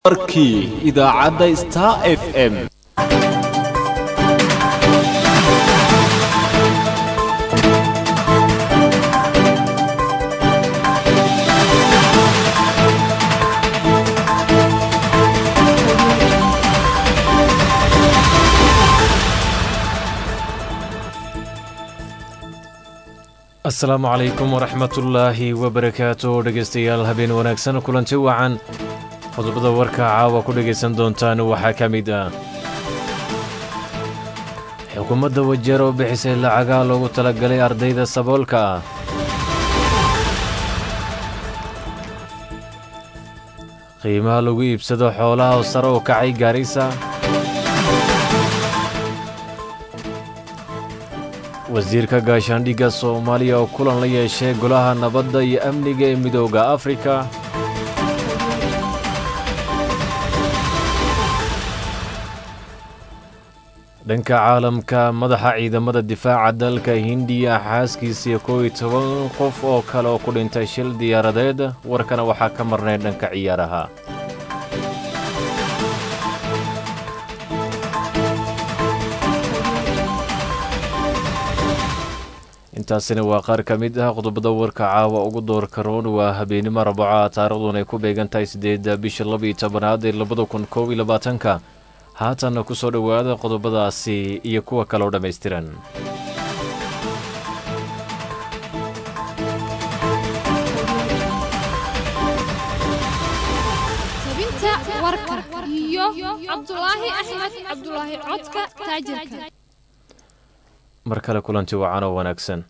warkii idaacadda star f m asalaamu calaykum waraxmatullaahi wabarakaatu dhegaystayaal habeen wanaagsan kulanti wacan qodobada warka caawa ku dhegaysan doontaan waxaa ka mid ah xukuumadda wajeer oo bixisay lacagaa loogu talagalay ardayda saboolka ah qiimaha lagu iibsado xoolaha oo sare u kacay gaarisa wasiirka gaashaandhigga soomaaliya oo kulan la yeeshay golaha nabadda iyo amniga ee midooda afrika dhanka caalamka madaxa ciidamada difaaca dalka hindiya xaaskiisiiyo kow iyo toban qof oo kale oo ku dhintay shil diyaaradeed warkana waxaa ka marnay dhanka ciyaaraha intaasina waa qaar ka mid ah qodobada warka caawa ugu doorka roon waa habeenimo arbaca taarikhduun ay ku beegan tahay siddeedda bisha labaiyo tobanaad ee labada kun koob iyo labaatanka haatanna ku soo dhowaada qodobadaasi iyo kuwa kale oo dhammaystiran tabinta warka iyo cabdulaahi axmed cabdulaahi codka taajirka mar kale kulanti wacan oo wanaagsan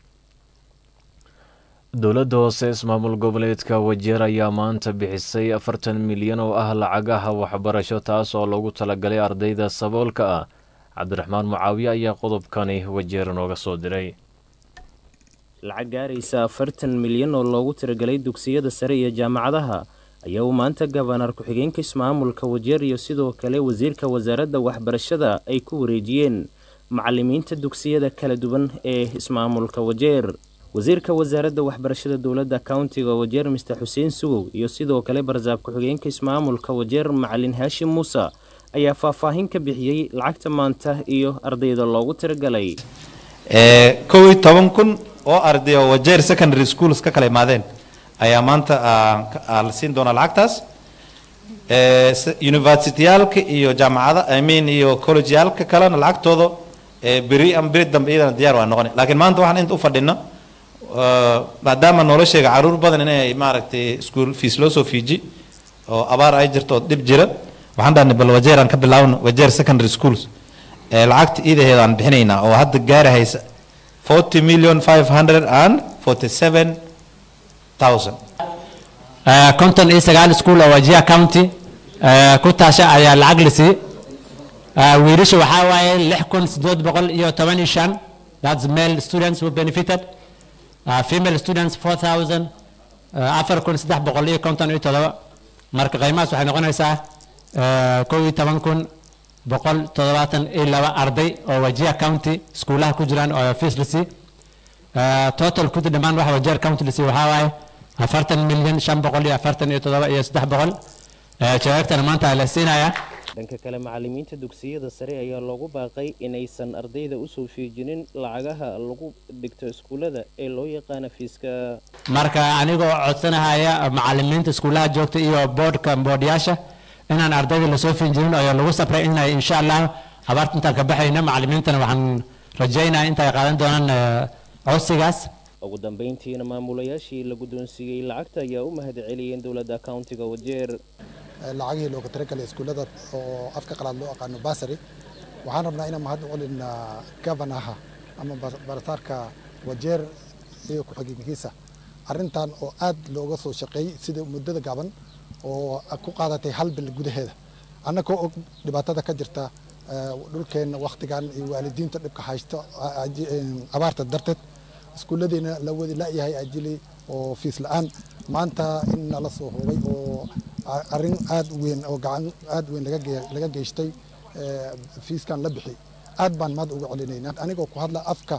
dowladda hoose ismaamul goboleedka wajeer ayaa maanta bixisay afartan milyan oo ah lacagaha waxbarasho taas oo loogu talagalay ardayda saboolka ah cabdiraxmaan mucaawiye ayaa qodobkani wajeer nooga soo diray lacag gaaraysa afartan milyan oo loogu tiragalay dugsiyada sare iyo jaamacadaha ayaa uu maanta gabanar ku-xigeenka ismaamulka wajeer iyo sidoo kale wasiirka wasaaradda waxbarashada ay ku wareejiyeen macalimiinta dugsiyada kala duwan ee ismaamulka wajeer wasiirka wasaaradda waxbarashada dowladda countiga wajeer mister xuseen sugow iyo sidoo kale barsaab ku-xigeenka ismaamulka wajeer macalin haashim muuse ayaa faahfaahin ka bixiyey lacagta maanta iyo ardayda loogu tiragalay kow iyo toban kun oo arday oo wajeer secondary schools ka kala imaadeen ayaa maanta la siin doonaa lacagtaas universityaalka iyo jaamacada i mean iyo collegeyaalka kalena lacagtooda beri ama beri dambe iyadana diyaar waa noqon laakiin maanta waxaan inta u fadhino maadaama nolosheega caruur badan inay maaragtay school fees loo soo fiiji oo abaar ay jirto oo dhib jira waxaan dhahnay bal wajeer aan ka bilaawno wajeer secondary schools lacagta iidaheeda aan bixinaynaa oo hadda gaarahaysa forty million five hundred and forty seven thousand konton iyo sagaal school oo wajia county ku taasha ayaa lacag lisi wiilasha waxaa waaye lix kun sideed boqol iyo toban iyo shan that's male students who benefited uh, female students four thousand afar kun saddex boqol iyo konton iyo todoba marka qiimahaas waxay noqonaysaa kow iyo toban kun boqol toddobaatan iyo laba arday oo wajia county iskuulaha ku jiraan oo fees lisi total kudi dhammaan waxa wajia county lisi waxaa waaye afartan milyan shan boqol iyo afartan iyo toddoba iyo saddex boqol jawaabtana maanta la siinayaa dhanka kale macalimiinta dugsiyada sare ayaa loogu baaqay inaysan ardayda usoo fiijinin lacagaha lagu dhigto iskuullada ee loo yaqaana fiiska marka anigoo codsanahaya macalimiinta iskuulaha joogta iyo boodhka boodhyaasha inaan ardayda lasoo fiinjinin oo lagu sabray inay insha allah abaarta intaan ka baxayno macalimiintana waxaan rajaynaya intay qaadan doonaan codsigaas ugu dambeyntiina maamulayaashii la guddoonsiiyey lacagta ayaa u mahad celiyeen dowladda countiga wajeer lacagihii looga talagalay iskuullada oo afka qalaad loo aqaano basary waxaan rabnaa inaan mahad u celina gabanaha ama barataarka wajeer iyo ku-xigeenkiisa arrintan oo aad looga soo shaqeeyey sida muddada gaban oo ku qaadatay hal bil gudaheeda annagoo og dhibaatada ka jirta dhulkeenna wakhtigan iyo waalidiinta dhibka haysto abaarta darteed iskuulladiina la wadi la-yahay ajili oo fiis la-aan maanta in nala soo hubay oo arrin aad weyn oo gacan aad weyn laga geystay fiiskan la bixi aad baan maad uga celinaynaa anigoo ku hadla afka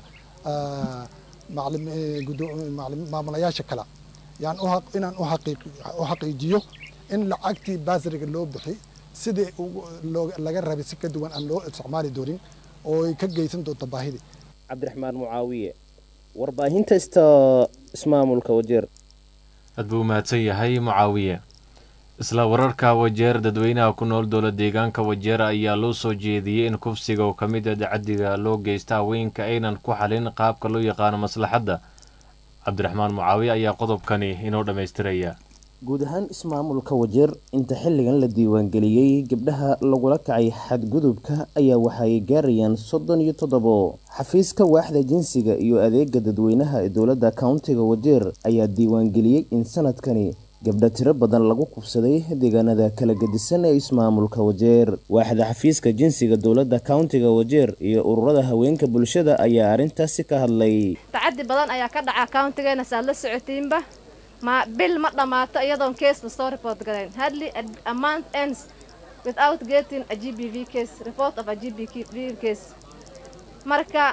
maamulayaasha kale yaan inaan u xaqiijiyo in lacagtii baasriga loo bixi sidii laga rabay si ka duwan aan loo isticmaali doonin oo ay ka geysan doonto baahidii cabdiraxmaan mucaawiye warbaahinta ista ismaamulka wajeer aad buu mahadsan yahay mucaawiye isla wararka wajeer dadweynaha ku nool dowla deegaanka wajeer ayaa loo soo jeediyey in kufsiga oo ka mid a dacadiga loo geysta haweenka aynan ku xalin qaabka loo yaqaano maslaxadda cabdiraxmaan mucaawiye ayaa qodobkani inoo dhammaystiraya guud ahaan ismaamulka wajeer inta xilligan la diiwaangeliyey gabdhaha lagula kacay xadgudubka ayaa waxay gaarayaan soddon iyo toddobo xafiiska waaxda jinsiga iyo adeega dadweynaha ee dowladda countiga wajeer ayaa diiwaangeliyey in sanadkani gabdha tiro badan lagu kufsaday deegaanada kala gedisan ee ismaamulka wajeer waaxda xafiiska jinsiga dowladda countiga wajeer iyo ururada haweenka bulshada ayaa arrintaasi ka hadlay tacadi badan ayaa ka dhaca countigeena saad la socotiinba ma bil ma dhammaato iyadoon case lasoo report garayn hardly a month ends without getting a gbv case report of a gbv case marka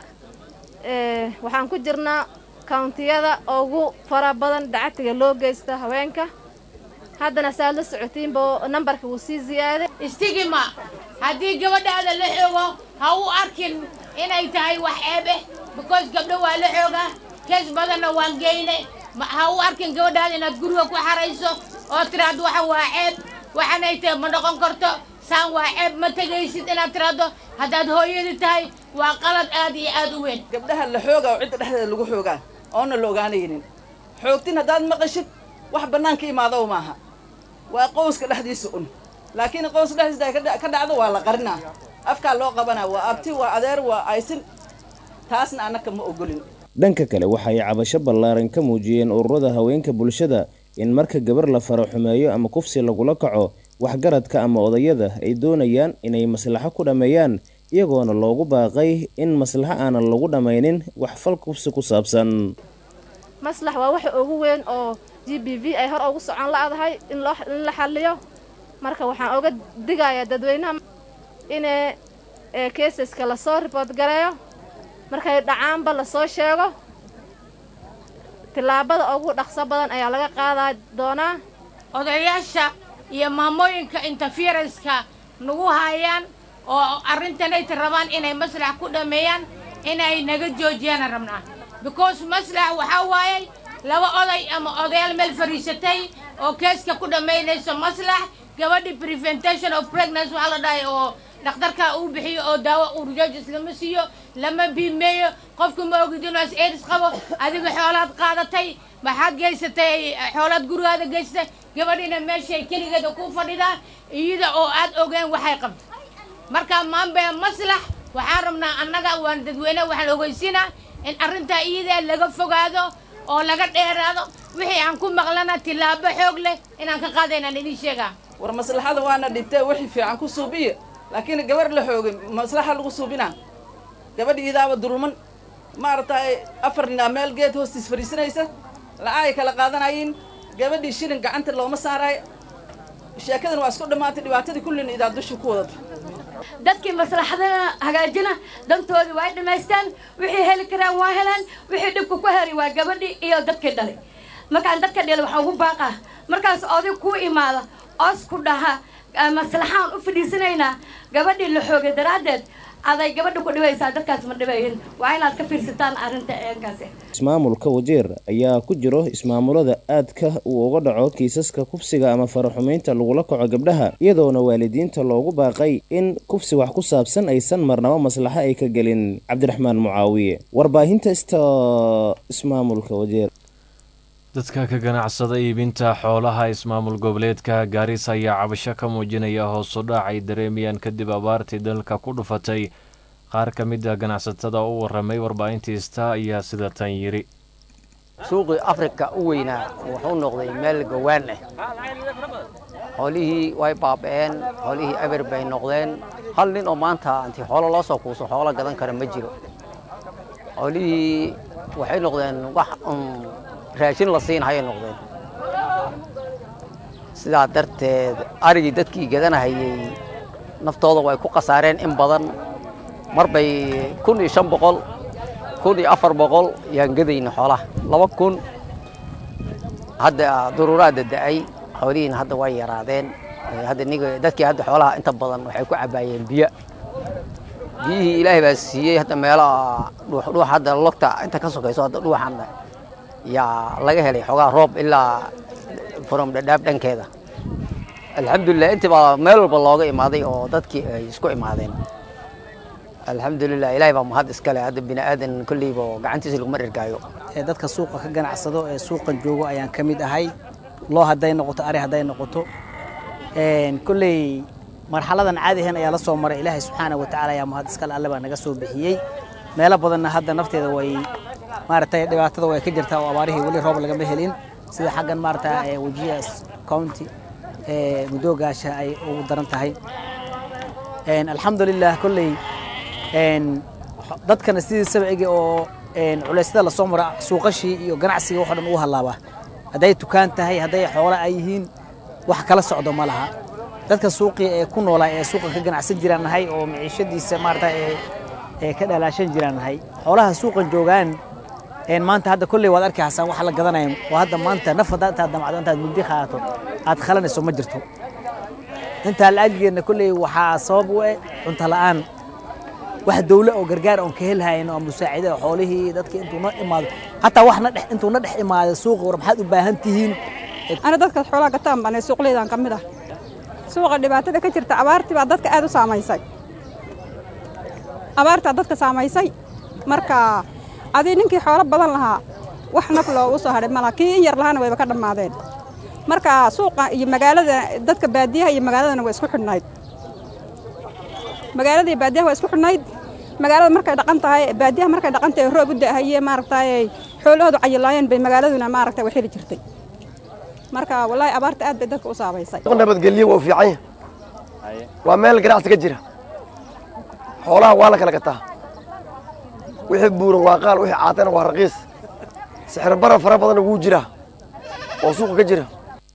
waxaan ku jirnaa countiyada ugu fara badan dacatiga loo geysta haweenka haddana saad la socotiinba nambarka wuu sii ziyaaday istigima haddii gabadhaada la xoogo ha u arkin inay tahay wax ceeb eh because gabdho waa la xoogaa kees badanna waan geyne ha u arkin gabadhaada inaad guriga ku xarayso oo tiraahdo waxa waa ceeb waxanay tahay ma noqon karto saan waa ceeb ma tegaysid inaad tiraahdo haddaad hooyadi tahay waa qalad aad iyo aad u weyn gabdhaha la xoogaa oo cidda dhexdeeda lagu xoogaa oona la ogaanaynin xoogtin haddaad maqashid wax bannaanka imaado maaha waa qowska dhexdiisa un laakiin qowska dhexdiisa ay ka dhacdo waa la qarinaa afkaa loo qabanaa waa abti waa adeer waa aysin taasna annaka ma ogolin dhanka kale waxay cabasho ballaaran ka muujiyeen ururada haweenka bulshada in marka gabar la faro xumeeyo ama kufsi lagula kaco waxgaradka ama odayada ay doonayaan inay maslaxo ku dhammeeyaan iyagoona loogu baaqay in maslaxo aanan lagu dhammaynin wax fal kufsi ku saabsan maslax waa waxa ugu weyn oo g b v ay hor ugu socon la'dahay in la xalliyo marka waxaan oga digayaa dadweynaha inay keesaska lasoo riboort gareeyo markay dhacaanba lasoo sheego tillaabada ugu dhaqso badan ayaa laga qaadaa doonaa odayaasha iyo maamooyinka interferenska nagu haayaan oo arrintanayta rabaan inay maslax ku dhammeeyaan inay naga joojiyaan rabnaa because maslax waxaa waayay laba oday ama odayaal meel fadhiisatay oo keeska ku dhammaynayso maslax gabadhii preventation of pregnancy waxaa la dhahay oo dhakhtarka uu bixiyo oo daawo urjoojis lama siiyo lama biimeeyo qofku ma ogid inuu is aids qabo adiga xoolaad qaadatay maxaad geysatay xoolaad gurigaada geysatay gabadhiina meeshay keligeeda ku fadhidaa iyada oo aad ogeen waxay qabto marka maanbe maslax waxaan rabnaa annaga waan dadweyne waxaan ogeysiinaa in arrintaa iyada laga fogaado oo laga dheeraado wixii aan ku maqlana tillaabo xoog leh inaan ka qaadaynaan idiin sheegaa war maslaxada waana dhibtee wixii fiican ku suubiya laakiin gabar la xoogay maslaxa lagu suubinaa gabadha iidaaba duruman maaragtay afar ninaa meel geed hoostiis fadhiisanaysa lacagay kala qaadanayiin gabadhii shilin gacanta looma saaraayo sheekadan waa isku dhammaatay dhibaatadii kullina idaa dusha ku wadata dadkii maslaxadana hagaajina dantoodii waa ay dhammaystaan wixii heli karaan waa helaan wixii dhibka ku heray waa gabadhii iyo dadkii dhalay markaan dadka dhalay waxaan ugu baaqaa markaas oday kuu imaada oos ku dhaha maslaxaan u fadhiisanaynaa gabadhii la xoogay daraaddeed aday gabadha ku dhibaysaa dadkaas ma dhibayin waa inaad ka fiirsataan arrinta eenkaasi ismaamulka wajeer ayaa ku jiro ismaamulada aadka uu uga dhaco kiisaska kufsiga ama faraxumaynta lagula kaco gabdhaha iyadoona waalidiinta loogu baaqay in kufsi wax ku saabsan aysan marnabo maslaxo ay ka gelin cabdiraxmaan mucaawiye warbaahinta ista ismaamulka wajeer dadka ka ganacsada iibinta xoolaha ismaamul goboleedka gaarisa ayaa cabasho ka muujinaya hoosu dhac ay dareemayaan kadib abaartii dalka ku dhufatay qaar ka mid a ganacsatada u waramay warbaahintiista ayaa sida tan yidhi suuqii afrika u weynaa wuxuu noqday meel gawaan ah xoolihii way baaba'een xoolihii eber bay noqdeen hal nin oo maanta intii xoolo loo soo kuuso xoolo gadan kara ma jiro xoolihii waxay noqdeen wax raashin la siinhayay noqdeen sidaa darteed arigii dadkii gadanahayey naftooda way ku khasaareen in badan mar bay kun iyo shan boqol kun iyo afar boqol yaan gadayna xoolaha laba kun hadda duruuraadda da'ay xoolihiina hadda way yaraadeen hadda niga dadkii hadda xoolaha inta badan waxay ku cabaayeen biyo biyihii ilaahay baa siiyey hadda meelaha dhuux hadda logta inta ka sokayso hadda dhuuxan yaa laga helay xoogaa roob ilaa from dhadhaab dhankeeda alxamdulilah intii baa meel walba looga imaaday oo dadkii ay isku imaadeen alxamdulilah ilaahay baa mahad iskale hadda bini aadan kolleyba gacantiisa laguma dhergaayo ee dadka suuqa ka ganacsado ee suuqan joogo ayaan ka mid ahay loo hadday noqoto ari hadday noqoto kolley marxaladan caadi ahayn ayaa la soo maray ilaahay subxaana wa tacaala ayaa mahad iskale alle baa naga soo bixiyey meelo badanna hadda nafteeda way maaragtay dhibaatada way ka jirtaa oo abaarihii weli roob lagama helin sida xaggan maaragta wajiya county mudoogaasha ay ugu daran tahay alxamdulilah kolley dadkana sidii sabciga oo culeysyada lasoo mara suuqashii iyo ganacsiga waxoo dhan ugu hallaaba hadday tukaan tahay hadday xoolo ay yihiin wax kala socdo ma laha dadka suuqii ee ku noolaa ee suuqa ka ganacsan jiraan nahay oo maciishadiisa maarata ee ka dhalaashan jiraan nahay xoolaha suuqan joogaan maanta hadda kolley waad arki hasaan waxa la gadanaya oo hadda maanta naf haddaa intaad damacdo intaad mugdi qaadato aad khalanayso ma jirto intaa la-ajigeedna kolley waxaa sabab u eh cunto la'aan wax dawle oo gargaar oon ka helhayn oo musaacida xoolihii dadka intuu na imaado hataa wax na dhex intuu na dhex imaado suuqa war maxaad u baahan tihiin ana dadka xoolaha gataan baan suuqleydan ka mid ah suuqa dhibaatada ka jirta abaartii baa dadka aad u saamaysay abaartaa dadka saamaysay marka adii ninkii xoolo badan lahaa wax naf loogu soo hadhay malaha kii in yar lahaana wayba ka dhammaadeen marka suuqa iyo magaalada dadka baadiyaha iyo magaaladana waa isku xidhnayd magaalada iyo baadiyaha waa isku xidhnayd magaalada markay dhaqan tahay baadiyaha markay dhaqan tahay roob u da'ahaye maaragtay xoolahoodu cayilaayeen bay magaaladuna maaragtay wax heli jirtay marka wallaahi abaarta aad bay dadka u saabaysay nabadgelyo waa u fiican yahay waa meel ganacsi ka jira xoolaha waa la kala gataa wixii buuran waa qaal wixii caatana waa raqiis sixir bara fara badanna wuu jiraa oo suuqa ka jira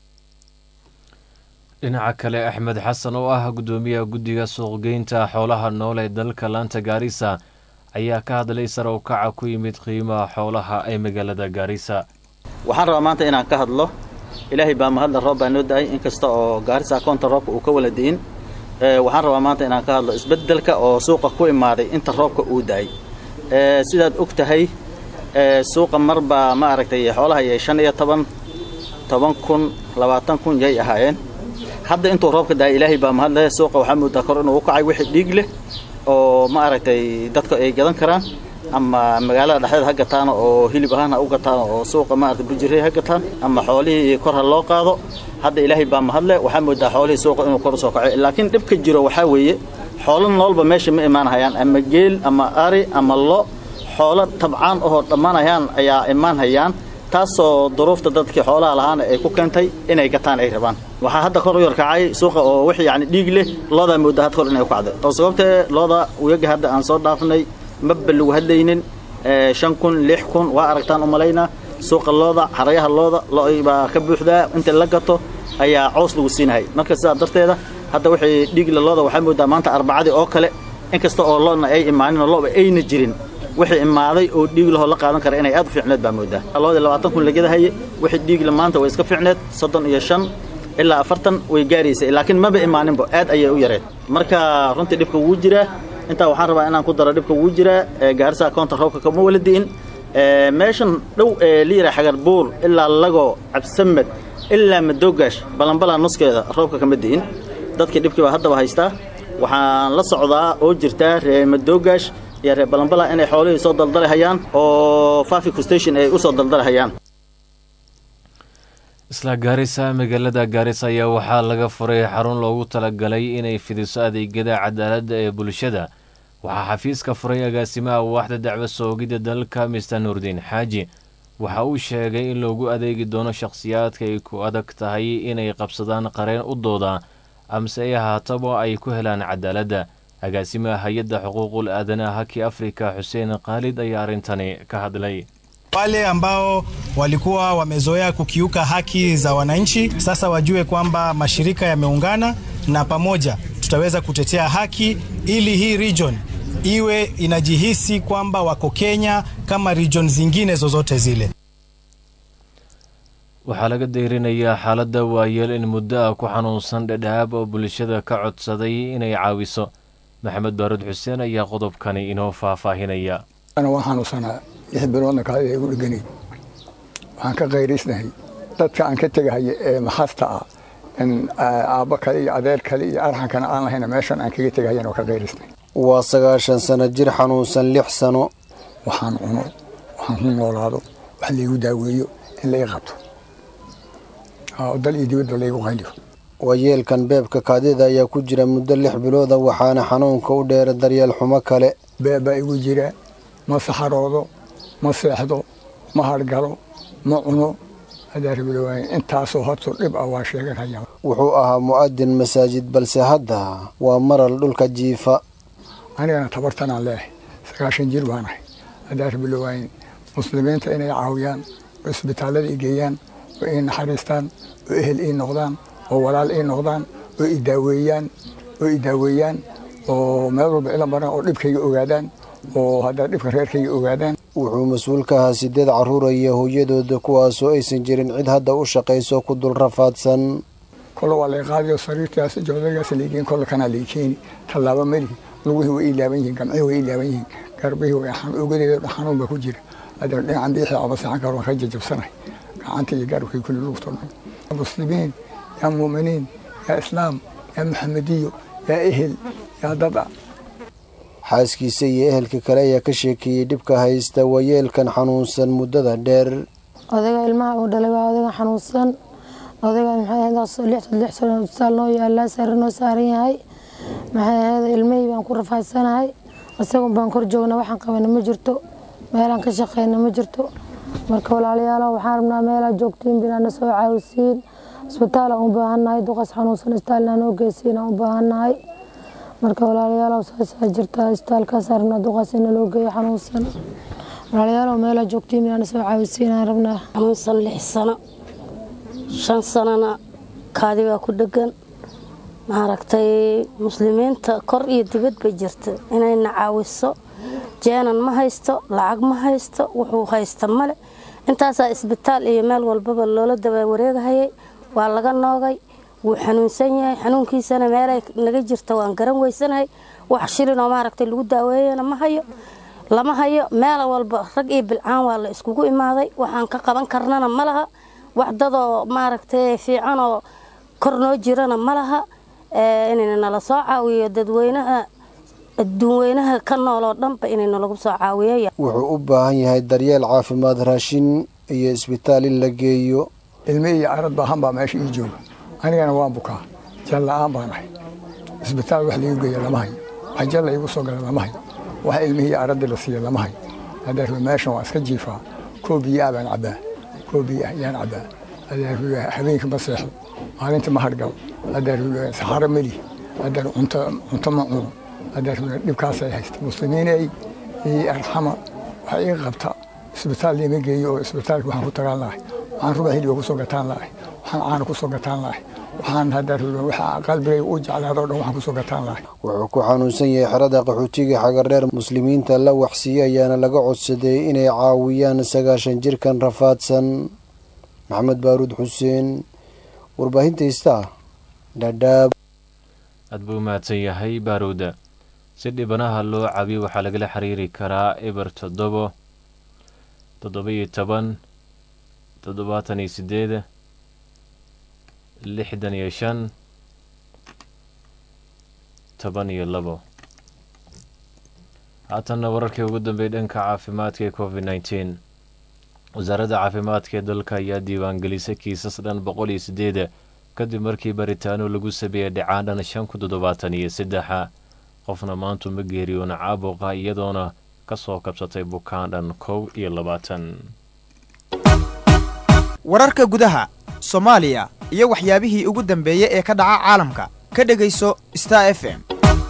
dhinaca kale axmed xasan oo ah guddoomiyaha guddiga suuqgeynta xoolaha nool ee dalka laanta gaarisa ayaa ka hadlay sare u kaca ku yimid qiimaha xoolaha ee magaalada gaarisa waxaan rabaa maanta inaan ka hadlo ilaahay baa mahadla roob baa noo da-ay inkasta oo gaarisa akoonta roobka uu ka wala di'in waxaan rabaa maanta inaan ka hadlo isbeddelka oo suuqa ku imaaday inta roobka uu da-ay sidaad og tahay suuqa marbaa ma aragtay xoolaha yay shan iyo toban toban kun labaatan kun yay ahaayeen hadda intuu roobka da-ay ilaahay baa mahadle suuqa waxaa moodaa kor inuu u kacay wixii dhiig leh oo ma aragtay dadka ay gadan karaan ama magaalada dhexdeeda ha gataan oo hilib ahaan ha u gataan oo suuqa maaragtay bujirey ha gataan ama xoolihii kor ha loo qaado hadda ilaahay baa mahadle waxaa moodaa xoolihii suuqa inuu kor usoo kaco laakiin dhibka jiro waxaa weeye xoolo noolba meesha ma imaanhayaan ama geel ama ari ama lo xoolo tabcaan ahoo dhammaanayaan ayaa imaan hayaan taasoo duruufta dadkii xoolaha lahaana ay ku keentay inay gataan ay rabaan waxaa hadda kor u yarkacay suuqa oo wix yacni dhiig leh loodaa moodaa had kor inay u kacday oo sababtee looda uyaga hadda aan soo dhaafnay maba lagu hadlaynin shan kun lix kun waa aragtaan u malaynaa suuqa looda xarayaha looda lo baa ka buuxdaa inta la gato ayaa coos lagu siinahay marka sidaa darteeda hadda wixii dhiigla looda waxaa moodaa maanta arbacadii oo kale inkasta oo loodna ay imaanin oo loba ayna jirin wixii imaaday oo dhiig lahoo la qaadan kara inay aad u fiicneed baa moodaa loodii labaatan kun lagadahaye wixii dhiigla maanta way iska fiicneed soddon iyo shan ilaa afartan way gaaraysay laakiin maba imaaninba aad ayay u yareed marka runtii dhibka wuu jiraa intaa waxaan rabaa inaan ku daro dhibka wuu jiraa gaarisa akoonta roobka kama wala di'in meeshan dhow ee liira xagar buur ilaa lago cabsamed ilaa madoogash balanbalaa nuskeeda roobka kama di'in dadkii dhibkii baa haddaba haystaa waxaan la socdaa oo jirtaa reer madoogash iyo reer balanbala inay xoolihii soo daldalahayaan oo fafico station ay u soo daldalahayaan isla gaarisa magaalada gaarisa ayaa waxaa laga furay xarun loogu talagalay inay fidiso adeegyada cadaaladda ee bulshada waxaa xafiiska furay agaasimaha waaxda dacwo soogidda dalka mister nuurdiin xaaji waxa uu sheegay in loogu adeegi doono shakhsiyaadka ay ku adag tahay inay qabsadaan qareen u dooda amase ay ahaataba ay ku helaan cadaaladda agaasimaha hay-adda xuquuqul aadanaha haki afrika xuseen khaalid ayaa arrintani ka hadlay Wale ambao walikuwa wamezoea kukiuka haki za wananchi sasa wajue kwamba mashirika yameungana na pamoja tutaweza kutetea haki ili hii region iwe inajihisi kwamba wako Kenya kama region zingine zozote zile. waxaa laga deyrinayaa xaaladda waayeel in muddo ah ku xanuunsan dhadhaab oo bulshada ka codsaday inay caawiso maxamed baarud xuseen ayaa qodobkani inoo faahfaahinaya ana waan xanuunsanaa lix biloodna kaadi igu dhegani waxaan ka qayraysnahay dadka aan ka tegahaya ee maxasta ah in aabbo kale iyo adeer kale iyo arxankana aan lahayna meeshan aan kaga tegahayan oo ka qayraysnahay waa sagaashan sano jir xanuunsan lix sano waxaan cuno waxaan ku noolaado wax laygu daaweeyo in la ii qabto oo dal iyo dibadba laygu qayliyo waayeelkan beebka kaadida ayaa ku jira muddo lix bilooda waxaana xanuunka u dheera daryeel xumo kale beeb baa igu jira ma saxaroodo ma seexdo ma hargalo ma cuno adaarbilowaaye intaasoo horto dhib ah waa sheeganhaya wuxuu ahaa mu'adin masaajid balse hadda waa maral dhulka jiifa anigana tabartanaan leehay sagaashan jir baan ahay adaarbilowaaye muslimiinta inay caawiyaan oo isbitaallada i geeyaan oo ii naxariistaan oo ehel ii noqdaan oo walaal ii noqdaan oo i daaweeyaan oo i daaweeyaan oo meel walba ila maran oo dhibkayga ogaadaan oo haddaa dhibka reerkayga ogaadaan wuxuu mas-uul ka ahaa sideed carruuraya hooyadooda kuwaasoo aysan jirin cid hadda u shaqayso ku dul rafaadsan kolle waa lay qaadiyo sariirtaas joodarigaas laygeyn kolle kanaa lay keeni tallaabo melihi lugihii way ii laaban yihiin gamcihii way ii laaban yihiin garbihii way ogadeeda xanuun baa ku jira hadda dhinacan biixii abasaxan karo waan ka jajabsanahay gacanta iyo garabkii kulli lugto dhan muslimiin yaa muuminiin yaa islaam yaa maxamediyo yaa ehel yaa dada xaaskiisa iyo ehelka kale ayaa ka sheekeeyey dhibka haysta waayeelkan xanuunsan muddada dheer odayga ilmaha uu dhalay waa odayga xanuunsan odayga maxay ahayd lix lix sano isbitaal noo yaalaa sare noo saaran yahay maxay ahayd ilmihii baan ku rafaadsanahay isagun baan kor joogna waxaan qabana ma jirto meelaan ka shaqeyna ma jirto marka walaalayaalo waxaan rabnaa meelaa joogtiin binaana soo caawisiin isbitaalaan u baahannahay duqas xanuunsan isbitaalnaa noo geysiin aan u baahannahay marka walaalayaalow saasaa jirtaa isbitaalkaas rabnaa duqaas ina loo geeyo xanuunsan walaalayaalow meelaa joogtiin binaana soo caawisiin aan rabnaa xanuunsan lix sano shan sanona kaadi baa ku dhegan maaragtay muslimiinta kor iyo dibad bay jirta inayna caawiso jeenan ma haysto lacag ma haysto wuxuu haysta male intaasaa isbitaal iyo meel walbaba loola daba wareegahayay waa laga noogay wuu xanuunsan yahay xanuunkiisana meelay naga jirta waan garan weysanahay wax shilinoo maaragtay lagu daaweeyana ma hayo lama hayo meel walba rag iyo bilcaan waa la iskugu imaaday waxaan ka qaban karnana ma laha wax dadoo maaragtay fiicanoo kor noo jirana ma laha inayna nala soo caawiyo dadweynaha adduunweynaha ka nool oo dhanba inayna lagu soo caawiyo wuxuu u baahan yahay daryeel caafimaad raashin iyo isbitaal in la geeyo ilme iyo arad baahan baa meesha ii jooga anigana waan bukaa jal la-aan baan ahay isbitaal wax laigu geeya lama hayo wax jal la igu soo gala lama hayo wax ilmihii araddii la siiya lama hayo adeerku meeshan waa iska jiifaa koo biyo ah baan cabbaa koo biyo ah yaan cabbaa adeerku habeenkii ma seexdo maalintii ma hargalo adeerku saxaro melihi adeer cunto cunto ma cuno adeerku dhibkaasay haysta muslimiinay ii arxama waxa ii qabta isbitaal liima geeyo oo isbitaalka waxaan ku tagaan lahay waxaan ruba hiliba kusoo gataan lahay waxaan caana kusoo gataan lahay waxaan hadda waxa qalbigayga u jeclaado dhan waxaan kusoo gataan lahay wuxuu ku xanuunsan yahay xerada qaxootiga xagardheer muslimiinta la waxsiiyey ayaana laga codsaday inay caawiyaan sagaashan jirkan rafaadsan maxamed baaruud xuseen warbaahinta istaa dhadhaab aad buu mahadsan yahay baaruuda si dhibanaha loo cabiyo waxaa lagala xiriiri karaa eber toddobo toddoba-iyo toban toddobaatan iyo sideed lixdan iyo shan toban iyo labo haatanna wararkii ugu dambeeyay dhanka caafimaadka ee covid nneteen wasaaradda caafimaadka ee dalka ayaa diiwaangelisay kiisas dhan boqol iyo sideeda kadib markii baritaano lagu sameeyey dhacaan dhan shan ku toddobaatan iyo saddexa qofna maantu ma geeriyoona caabuqa iyadoona ka soo kabsatay bukaan dhan kow iyo labaatan wararka gudaha soomaaliya iyo waxyaabihii ugu dambeeyey ee ka dhaca caalamka ka dhegayso star f m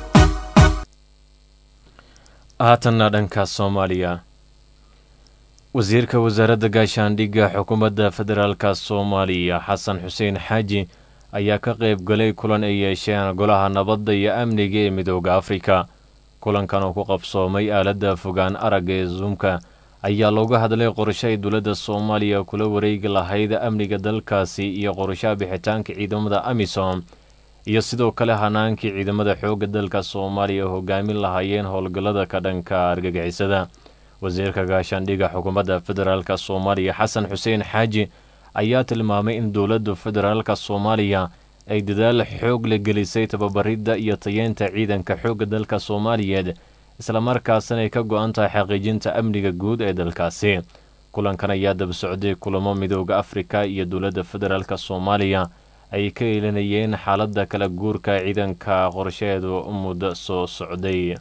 haatanna dhanka soomaaliya wasiirka wasaaradda gaashaandhigga xukuumadda federaalka soomaaliya xasan xuseen xaaji ayaa ka qayb galay kulan ay yeesheen golaha nabadda iyo amniga ee midooda afrika kulankan oo ku qabsoomay aaladda fogaan aragga ee zuumka ayaa looga hadlay qorshe ay dowladda soomaaliya kula wareegi lahayd amniga dalkaasi iyo qorshaha bixitaanka ciidamada amisom iyo sidoo kale hanaankii ciidamada xoogga dalka soomaaliya hogaamin lahaayeen howlgallada ka dhanka argagixisada wasiirka gaashaandhiga xukuumadda federaalk soomaaliya xasan xuseen xaaji ayaa tilmaamay in dowladda federaalk soomaaliya ay dadaal xoog la gelisay tababaridda iyo tayeenta ciidanka xoogga dalka soomaaliyeed islamarkaasina ay ka go-an tahay xaqiijinta amniga guud ee dalkaasi kulankan ayaa daba socday kulamo midooda afrika iyo dowladda federaalk soomaaliya ay ka eelinayeen xaaladda kala guurka ciidanka qorsheedu muddo soo socday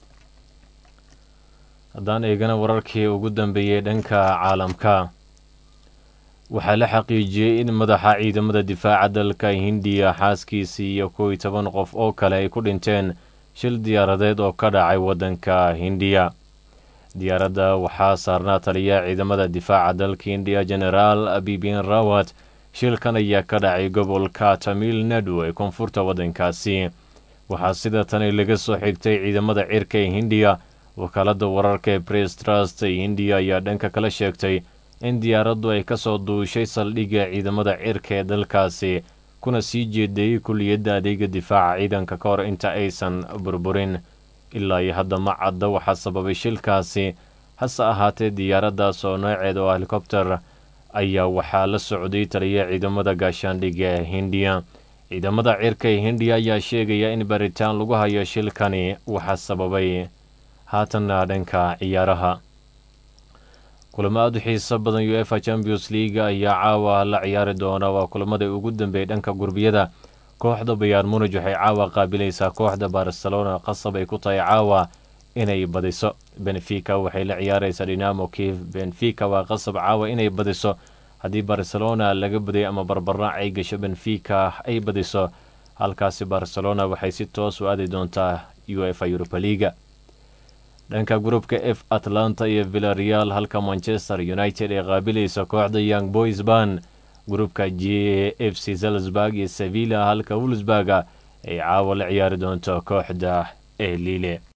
haddaan eegana wararkii ugu dambeeyey dhanka caalamka waxaa la xaqiijiyey in madaxa ciidamada difaaca dalka hindiya xaaskiisii iyo kow iyo toban qof oo kale ay ku dhinteen shil diyaaradeed oo ka dhacay waddanka hindiya diyaaradda waxaa saarnaa taliya ciidamada difaaca dalka hindiya genaraal bibin rawat shilkan ayaa ka dhacay gobolka tamil nadu ee koonfurta waddankaasi waxaa sida tani laga soo xigtay ciidamada cirka ee hindiya wakaaladda wararka ee bress trust ee hindiya ayaa dhanka kala sheegtay in diyaaraddu ay ka soo duushay saldhigga ciidamada cirka ee dalkaasi kuna sii jeedeeyey kulliyadda adeega difaaca ciidanka ka hor inta aysan burburin ilaa iyo hadda ma cadda waxaa sababay shilkaasi hase ahaatee diyaaraddaas oo nooceeda oo helikobter ayaa waxaa la socday taliya ciidamada gaashaandhigga ee hindiya ciidamada cirka ee hindiya ayaa sheegaya in baritaan lagu hayo shilkani waxaa sababay haatanna dhanka ciyaaraha kulamo aada u xiiso badan u efa champions league ayaa caawa la ciyaari doona waa kulamada ugu dambeeyay dhanka gurbiyada kooxda bayaar munij waxay caawa qaabilaysaa kooxda barcelona qasab ay ku tahay caawa inay badiso benfica waxay la ciyaaraysaa dinamo kiev benfica waa qasab caawa inay badiso haddii barcelona laga baday ama barbaraac ay gasho benfica ay badiso halkaasi barcelona waxay si toos u aadi doontaa u efa europa leaga dhanka gruupka f atlanta iyo villareal halka manchester united ay qaabilaysa kooxda young boys ban gruupka j f c salzburg iyo sevilla halka wolsburga ay caawa la ciyaari doonto kooxda ee lile